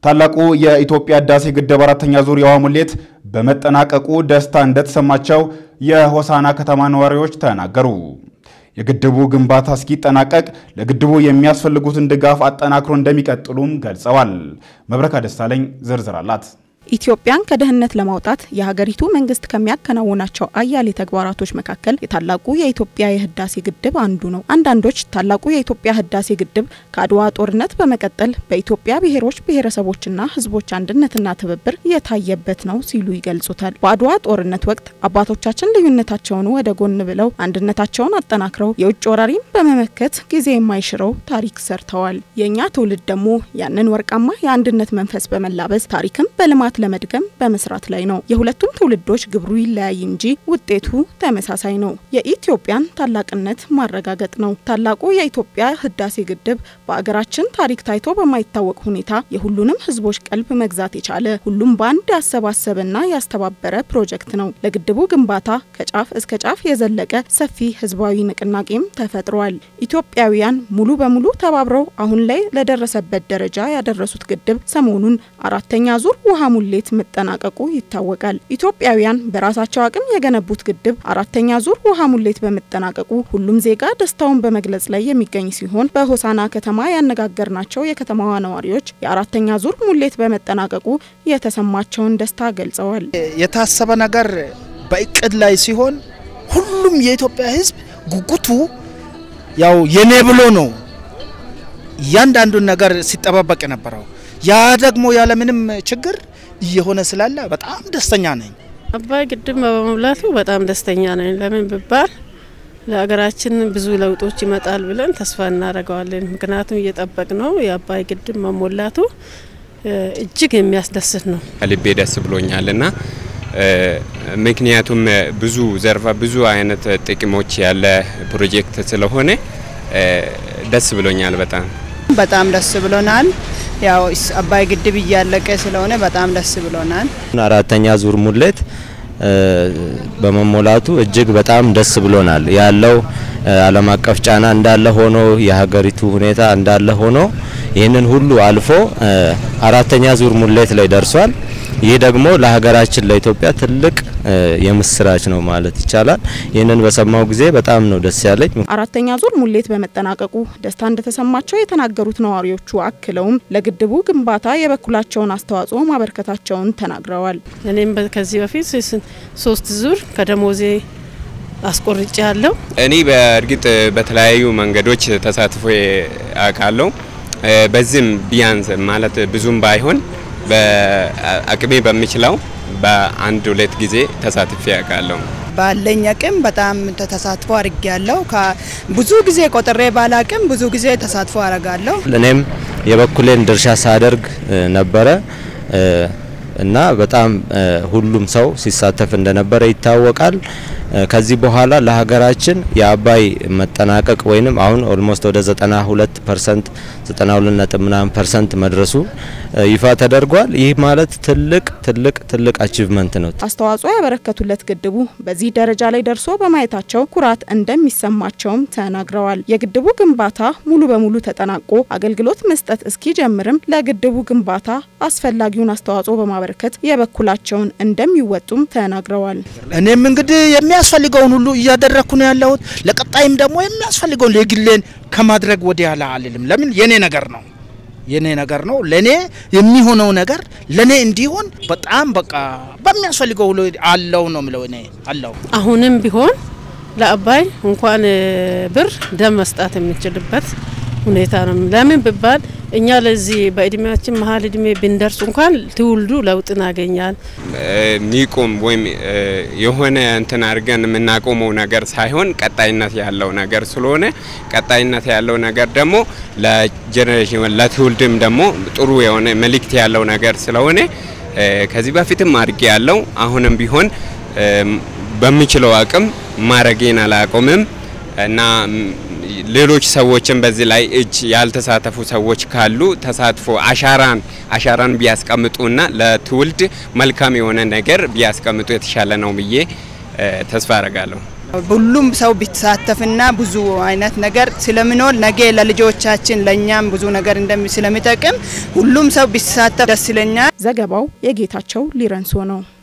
ታላቁ የኢትዮጵያ ህዳሴ ግድብ አራተኛ ዙር የውሃ ሙሌት በመጠናቀቁ ደስታ እንደተሰማቸው የሆሳና ከተማ ነዋሪዎች ተናገሩ። የግድቡ ግንባታ እስኪጠናቀቅ ለግድቡ የሚያስፈልጉትን ድጋፍ አጠናክሮ እንደሚቀጥሉም ገልጸዋል። መብረካ ደሳለኝ ዝርዝር አላት። ኢትዮጵያን ከድህነት ለማውጣት የሀገሪቱ መንግስት ከሚያከናውናቸው አያሌ ተግባራቶች መካከል የታላቁ የኢትዮጵያ የህዳሴ ግድብ አንዱ ነው። አንዳንዶች ታላቁ የኢትዮጵያ ህዳሴ ግድብ ከአድዋ ጦርነት በመቀጠል በኢትዮጵያ ብሔሮች ብሔረሰቦችና ህዝቦች አንድነትና ትብብር የታየበት ነው ሲሉ ይገልጹታል። በአድዋ ጦርነት ወቅት አባቶቻችን ልዩነታቸውን ወደ ጎን ብለው አንድነታቸውን አጠናክረው የውጭ ወራሪን በመመከት ጊዜ የማይሽረው ታሪክ ሰርተዋል። የእኛ ትውልድ ደግሞ ያንን ወርቃማ የአንድነት መንፈስ በመላበስ ታሪክም በልማት ለመድገም በመስራት ላይ ነው። የሁለቱም ትውልዶች ግብሩ ይለያይ እንጂ ውጤቱ ተመሳሳይ ነው። የኢትዮጵያን ታላቅነት ማረጋገጥ ነው። ታላቁ የኢትዮጵያ ህዳሴ ግድብ በአገራችን ታሪክ ታይቶ በማይታወቅ ሁኔታ የሁሉንም ህዝቦች ቀልብ መግዛት የቻለ ሁሉም በአንድ ያሰባሰበና ያስተባበረ ፕሮጀክት ነው። ለግድቡ ግንባታ ከጫፍ እስከ ጫፍ የዘለቀ ሰፊ ህዝባዊ ንቅናቄም ተፈጥሯል። ኢትዮጵያውያን ሙሉ በሙሉ ተባብረው አሁን ላይ ለደረሰበት ደረጃ ያደረሱት ግድብ ሰሞኑን አራተኛ ዙር ውሃ ሙሌት መጠናቀቁ ይታወቃል። ኢትዮጵያውያን በራሳቸው አቅም የገነቡት ግድብ አራተኛ ዙር ውሃ ሙሌት በመጠናቀቁ ሁሉም ዜጋ ደስታውን በመግለጽ ላይ የሚገኝ ሲሆን በሆሳና ከተማ ያነጋገርናቸው የከተማዋ ነዋሪዎች የአራተኛ ዙር ሙሌት በመጠናቀቁ የተሰማቸውን ደስታ ገልጸዋል። የታሰበ ነገር በእቅድ ላይ ሲሆን ሁሉም የኢትዮጵያ ህዝብ ጉጉቱ ያው የኔ ብሎ ነው እያንዳንዱን ነገር ሲጠባበቅ የነበረው ያ ደግሞ ያለምንም ችግር እየሆነ ስላለ በጣም ደስተኛ ነኝ። አባይ ግድብ በመሙላቱ በጣም ደስተኛ ነኝ። ለምን ብባል ለሀገራችን ብዙ ለውጦች ይመጣል ብለን ተስፋ እናደርገዋለን። ምክንያቱም እየጠበቅ ነው የአባይ ግድብ መሞላቱ እጅግ የሚያስደስት ነው። ከልቤ ደስ ብሎኛልና ምክንያቱም ብዙ ዘርፈ ብዙ አይነት ጥቅሞች ያለ ፕሮጀክት ስለሆነ ደስ ብሎኛል በጣም በጣም ደስ ብሎናል። ያው አባይ ግድብ እያለቀ ስለሆነ በጣም ደስ ብሎናል። አራተኛ ዙር ሙሌት በመሞላቱ እጅግ በጣም ደስ ብሎናል። ያለው ዓለም አቀፍ ጫና እንዳለ ሆኖ የሀገሪቱ ሁኔታ እንዳለ ሆኖ ይህንን ሁሉ አልፎ አራተኛ ዙር ሙሌት ላይ ደርሷል። ይህ ደግሞ ለሀገራችን ለኢትዮጵያ ትልቅ የምስራች ነው ማለት ይቻላል። ይህንን በሰማው ጊዜ በጣም ነው ደስ ያለኝ። አራተኛ ዙር ሙሌት በመጠናቀቁ ደስታ እንደተሰማቸው የተናገሩት ነዋሪዎቹ አክለውም ለግድቡ ግንባታ የበኩላቸውን አስተዋጽኦ ማበርከታቸውን ተናግረዋል። እኔም ከዚህ በፊት ሶስት ዙር ከደሞዜ አስቆርጬ ያለው እኔ በእርግጥ በተለያዩ መንገዶች ተሳትፎ አውቃለሁ። በዚህም ቢያንስ ማለት ብዙም ባይሆን በአቅሜ በሚችለው በአንድ ሁለት ጊዜ ተሳትፌ ያውቃለሁ። ባለኝ አቅም በጣም ተሳትፎ አድርጌ ያለው ብዙ ጊዜ ቆጥሬ ባላቅም ብዙ ጊዜ ተሳትፎ አረጋለሁ። እኔም የበኩሌን ድርሻ ሳደርግ ነበረ እና በጣም ሁሉም ሰው ሲሳተፍ እንደነበረ ይታወቃል። ከዚህ በኋላ ለሀገራችን የአባይ መጠናቀቅ ወይንም አሁን ኦልሞስት ወደ 92 ፐርሰንት 92 ነጥብ ምናምን ፐርሰንት መድረሱ ይፋ ተደርጓል። ይህ ማለት ትልቅ ትልቅ ትልቅ አቺቭመንት ነው። አስተዋጽኦ ያበረከቱለት ግድቡ በዚህ ደረጃ ላይ ደርሶ በማየታቸው ኩራት እንደሚሰማቸውም ተናግረዋል። የግድቡ ግንባታ ሙሉ በሙሉ ተጠናቆ አገልግሎት መስጠት እስኪጀምርም ለግድቡ ግንባታ አስፈላጊውን አስተዋጽኦ በማበረከት የበኩላቸውን እንደሚወጡም ተናግረዋል። እኔም እንግዲህ የሚያስፈልገውን ሁሉ እያደረግኩ ነው ያለሁት። ለቀጣይም ደግሞ የሚያስፈልገውን የግሌን ከማድረግ ወዲያ ላ አልልም። ለምን የኔ ነገር ነው የኔ ነገር ነው። ለኔ የሚሆነው ነገር ለኔ እንዲሆን በጣም በቃ በሚያስፈልገው ሁሉ አለው ነው ምለው እኔ አለው። አሁንም ቢሆን ለአባይ እንኳን ብር ደም መስጣት የምንችልበት ሁኔታ ነው። ለምን ብባል እኛ ለዚህ በእድሜያችን መሀል እድሜ ብንደርስ እንኳን ትውልዱ ለውጥን ያገኛል። ሚቆም ወይም የሆነ እንትን አድርገን የምናቆመው ነገር ሳይሆን ቀጣይነት ያለው ነገር ስለሆነ ቀጣይነት ያለው ነገር ደግሞ ለጀኔሬሽን ለትውልድም ደግሞ ጥሩ የሆነ መልእክት ያለው ነገር ስለሆነ ከዚህ በፊትም አድርጌ ያለው አሁንም ቢሆን በሚችለው አቅም ማድረጌን አላቆምም እና ሌሎች ሰዎችን በዚህ ላይ እጅ ያልተሳተፉ ሰዎች ካሉ ተሳትፎ አሻራን አሻራን ቢያስቀምጡና ለትውልድ መልካም የሆነ ነገር ቢያስቀምጡ የተሻለ ነው ብዬ ተስፋ አረጋለሁ። ሁሉም ሰው ቢሳተፍና ብዙ አይነት ነገር ስለሚኖር ነገ ለልጆቻችን ለእኛም ብዙ ነገር ስለሚጠቅም ሁሉም ሰው ቢሳተፍ ደስ ይለኛል። ዘገባው የጌታቸው ሊረንሶ ነው።